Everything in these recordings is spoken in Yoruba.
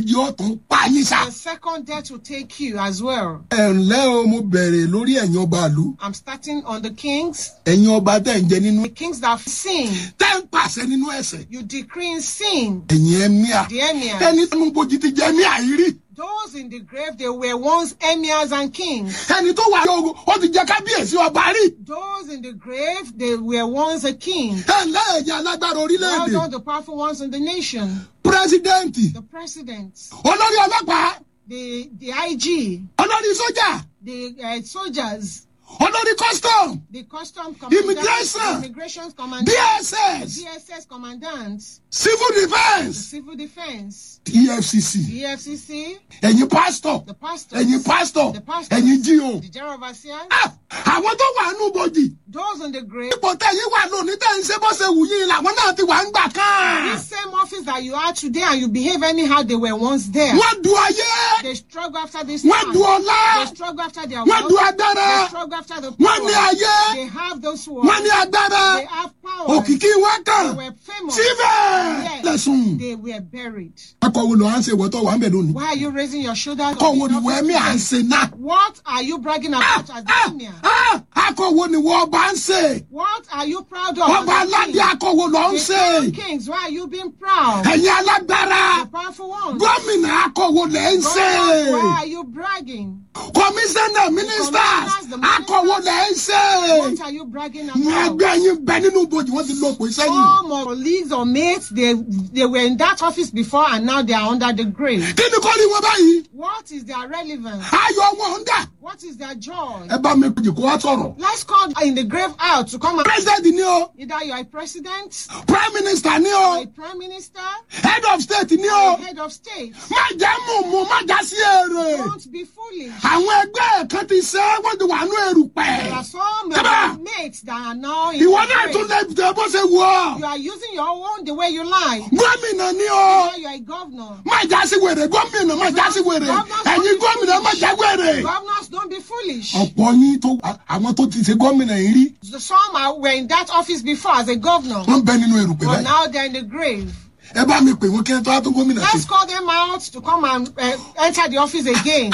yóò tún pa yín sá. The second death will take you as well. ẹ ǹlẹ́ o mo bẹ̀rẹ̀ lórí ẹ̀yin ọba ìlú I'm starting on the kings. ẹ̀yin ọba tẹ̀ ń jẹ nínú The kings that sin, tẹ́ ń pàṣẹ nínú ẹ̀sẹ̀ you decree in sin. ẹ̀yin ẹ̀míà The emirs. ẹni tó ń bójú ti jẹ ẹ̀míà yìí rí Those in the grave, they were once emirs and kings. ẹni tó wà lóògùn ó ti jẹ kábíyèsí ọba rí Those in the grave, they were once a king. ẹ ǹlẹ́ ẹ̀yin alágbára Well orílẹ̀-èdè done, the powerful ones in the nation. pírẹsidẹ́ǹtì The president, olórí ọlọ́pàá the, the IG, olórí sójà the uh, soldiers, olórí custom the custom commandant, Immigration. immigration commandant, dss DSS commandant, civil the defence civil defense, efcc the EFCC, ẹ̀yin pásítọ̀ the pastors, ẹ̀yin pásítọ̀ the pastors, ẹ̀yin jíò the general overseers, Ah, àwọn tó wà nù bòjì those in the grave. ipò tẹ̀yìn wà lónìí tẹ̀ ń ṣe bó ṣe wù yín làwọn náà ti wà ń gbà kán. This same office that you are today and you behave anyhow, they were once there. wọ́n du ayé They struggle after this wọ́n time. du ọlá They struggle after their wọ́n du wealth. agbára They struggle after the wọ́n ní power. ayé They have those wọ́n words. ní agbára They have power. òkìkí wọn They kàn were famous. síbẹ̀ Yes. lẹ́sùn. They were buried. akọ̀wé ló à ń ṣe ìwọ́tọ̀ wà ń bẹ̀ lónìí. Why are you raising your shoulders? akọ̀wé ni wọ́n ẹ̀mí à ń ṣe náà. What are you bragging about as the Ah, emir? ah, akọ̀wé ni wọ́n bá ń ṣe. What are you proud of? ọba as the aládé king? akọ̀wé ló ń The ṣe. king of kings, why are you being proud? ẹ̀yin alágbára The powerful ones. gómìnà akọ̀wé lẹ̀ ń ṣe. God, why are you bragging? kọmíṣánná mínísítà akọ̀wé lẹ̀ ń ṣe. What are you bragging ní about? ẹgbẹ́ yín bẹ nínú bòjì wọ́n ti lọ pé sẹ́yìn. Some of colleagues or mates, they they were in that office before and now they are under the grave. kí ni kọ́ ni wọ́n báyìí. What is their relevance? ayọ̀ wọn ń dà. What is their joy? ẹ bá mi pèjì kó wá sọ̀rọ̀. Let's call in the grave out to come and president ni o either you are a president, prime minister ni or o a prime minister, head of state ni or o a head of state. má jẹ́ mùmú má já sí èrè. Don't be foolish. àwọn ẹgbẹ́ kan ti ṣe é wọ́n ti wà ní erùpẹ̀. There are some Come on. of your mates that are now in ìwọ the náà tún grave. lè tẹ bó ṣe wù ọ́. You are using your own the way you like. gómìnà ni o Now you are a governor. má já sí wèrè gómìnà má já sí wèrè ẹ̀yin gómìnà má já wèrè. Governors, don't be foolish. ọ̀pọ̀ yín tó àwọn tó ti ṣe gómìnà yìí rí The some are, were in that office before as a governor, wọ́n bẹ nínú erùpẹ̀ but báyìí. now they're in the grave. ẹ bá mi pè wọ́n kí ẹ tó wá tó gómìnà Let's sí. call them out to come and uh, enter the office again.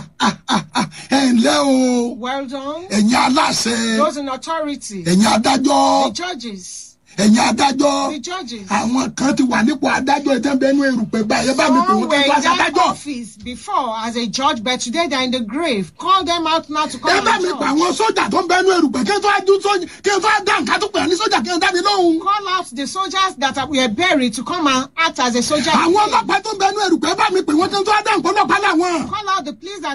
ẹ ǹlẹ́ o Well done. ẹ̀yin aláṣẹ Those in authority, ẹ̀yin adájọ́ the judges, ẹ̀yin adájọ́ the judges. àwọn kan ti wà nípò adájọ́ ẹ̀ tẹ́ ń bẹ nínú erùpẹ̀ báyìí ẹ bá mi pè Some wọ́n were kí ẹ in tó wá sí that adájọ́. office before as a judge, but today they're in the grave. Call them out now to ẹ come bá and mi pè judge. àwọn sójà tó ń bẹ nínú erùpẹ̀ kí ẹ tó wá dún sójà kí ẹ tó wá dá nǹkan tó pè é ní sójà kí ẹ dá mi lóhùn. Call out the soldiers that are, were buried to come and act as a soldier. àwọn again. ọlọ́pàá tó ń bẹ nínú erùpẹ̀ ẹ bá mi pè wọ́n kí ẹ tó wá dá nǹkan ọlọ́pàá làwọn. Call out the police that